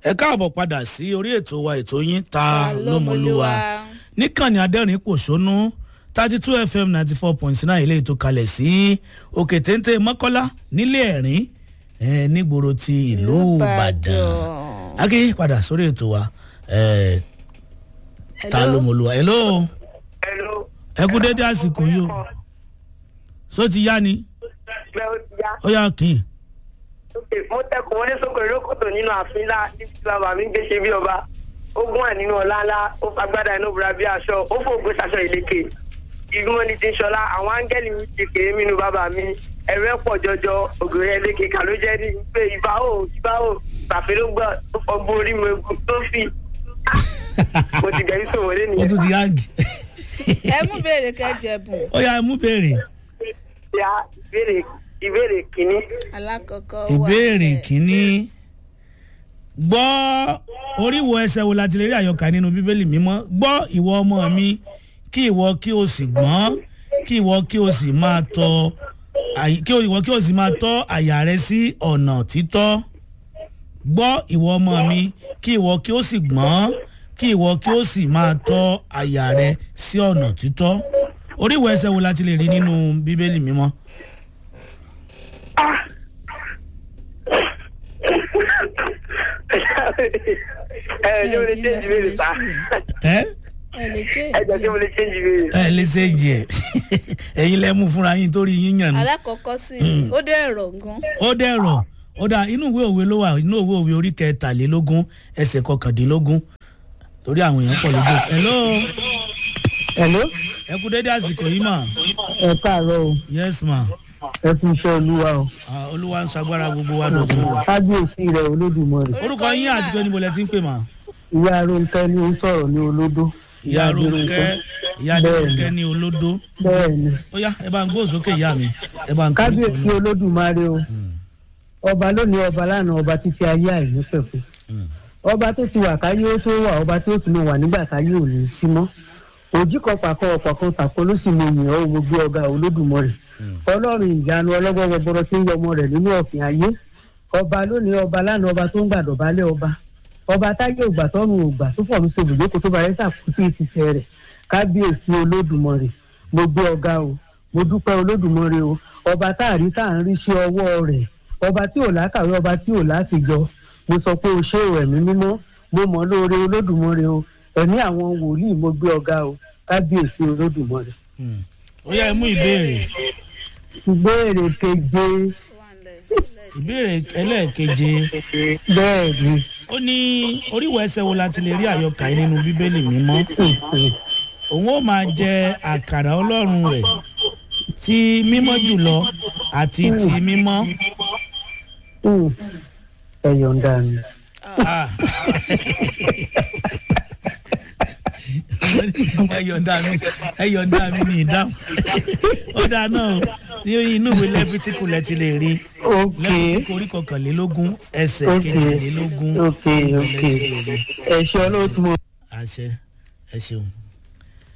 ẹ káàbọ̀ padà sí orí ètò wa ètò yín ta lómolúwa níkànnì adẹ́rìn pòṣónú thirty two fm ninety four point nine ilé ètò kalẹ̀ sí òkè téńté mọ́kọ́lá nílé ẹ̀rín eh, nígboro ti ìlú ìbàdàn akí padà sórí ètò wa eh, ta lómolúwa hello Hello. ẹ kú dédé àsìkò yìí o só ti yá ni Bẹ́ẹ̀ ó ti yá. ó yá kì í Sókè mo tẹkùn wọlé sókè lókòtò nínú ààfin ńlá níbi tí bàbá mi ń gbé ṣe bí ọba. Ó gún ẹ̀ nínú ọ̀la ńlá, ó fagbádá inú bùra bí aṣọ, ó fògbé ṣaṣọ ìleke. Ìgbìmọ̀ ni ti ń ṣọlá, àwọn áńgẹ́lì mi ti kèé mínú bàbá mi. Ẹ̀rọ ẹ̀ pọ̀ jọjọ, ògèrè ẹlẹ́kẹ̀ kà ló jẹ́ ní pé ìbá ò ìbá ò tàfé ló gbọ́ tó fọgbó orí mi egun tó fì. Mo ti gẹ̀rí sòwò lé ó nìyẹn. tún ti yáàgì ẹ mú béèrè kẹjẹbùn ó yá ẹ mú béèrè Ya ìbéèrè ìbéèrè kìíní. alákọ̀ọ́kọ́ wà ìbéèrè bẹ́ẹ̀. kínní gbọ́ oríwo ẹsẹ̀ wo la ti lè rí àyọkà nínú bíbélì mímọ́ gbọ́ ìwọ ọmọ mi kí ìwọ kí o sì gbọ́n kí ìwọ kí o sì máa tọ àyè- kí ìwọ kí o sì máa tọ́ àyà rẹ sí ọ̀nà títọ́ gbọ́ ìwọ ọmọ mi kí ìwọ kí o sì gbọ́n kí ìwọ kí o sì máa tọ́ àyà rẹ sí ọ̀nà títọ́ oríwo ẹsẹ̀ wo la ti lè rí nínú bíbélì mímọ́. ẹ ṣé mo lè change ìbéèrè ta ẹ́ ẹ lè ṣe ẹ jọ ṣé mo lè change ìbéèrè. ẹ lè ṣe jẹ ẹyin lẹ mú fúnra yín torí yín yàn ní. alákọ̀ọ́kọ́ sí i ó dẹ̀ rọ̀ gan ó dẹ̀rọ̀ ó dà inú ìwé òwe ló wà inú ìwé òwe orí kẹtàlélógún ẹsẹ̀ kọkàndínlógún torí àwọn èèyàn pọ̀ lójú. hello Hello, ẹ kú dédé àsìkò yìí mà ẹ káàárọ̀ o, yes ma ẹ fi iṣẹ́ olúwa o. Ah, olúwa ń sagbára gbogbo wa dọ̀tun. Kábíyèsí rẹ̀ olódùmarè. orúkọ yín àti pé níbo lẹ ti ń pè mà. Ìyá Rónkẹ́ ni ó ń sọ̀rọ̀ ní olódó. ìyá ronke ìyá ronke ní olódó Bẹ́ẹ̀ni, ó yá ẹ bá ń gbóhùn sókè ìyá mi ẹ bá ń kọ́ kábíyèsí olódùmarè o. Ọba lónìí ọba lánàá ọba títí ayé àìnípẹ̀kun. Ọba tó ti wà káyé ó tó wà ọba tó tún mọ̀ wà nígbà káyé ò ní í sí mọ́. Òjì kan pàkọ́ ọ̀pọ̀ kan tàkó ló sì mọ ènìyàn ó gbogbo ọ̀gá olódùmarè. Ọlọ́run ìyanu ọlọ́gbọ́n gbọgbọrọ tí ń yọ ọmọ rẹ̀ nínú ọ̀fìn ayé. Ọba lónìí ọba lánàá ọba tó ń gbàdọ̀bálẹ̀ ọba. ọba táyé ògbà tọrùn ògbà tó fọ̀run ṣe ibùjókòó tó bá yẹ sàkútì ìtìsẹ̀ rẹ̀ kábíyèsí olódùmarè mo gbé ọ̀gá o mo dúpẹ́ olódùmarè o ọba tá a rí tá à ń rí ṣe ọwọ́ rẹ̀ ọba tí ò lákàwé ọba tí ò láfijọ́ mo sọ pé o ṣé o ẹ̀mí mímọ́ mo mọ̀ lóore olódùmarè o ẹ̀mí àwọn wòlíì mo gbé ọ̀gá o kábíyèsí olódùmarè. ó yá ẹ mú ìbéèrè ìbéèrè keje ìbéèrè ẹlẹ́ẹ̀keje bẹ́ẹ̀ ni ó ní oríwọ̀ ẹsẹ̀ wo la ti lè rí àyọkà yìí nínú bíbélì mímọ́ òun ó máa jẹ àkàrà ọlọ́run rẹ̀ ti mímọ́ jùlọ àti ti mímọ́. Hmm. ẹ yọ̀ǹda mi. Ah. ẹ yọ̀ǹda mi ẹ yọ̀ǹda mi ní ìdáhùn ó dáa náà o ní inú ìwé lẹ́fítíkù lẹ ti lè rí ok lẹ́fítíkù orí kọkànlélógún ẹsẹ̀ ok kejìlélógún ok níbẹ̀ ok lẹ ti lè rí ẹ ṣe ọlọ́tún mọ́. àṣẹ ẹ ṣeun.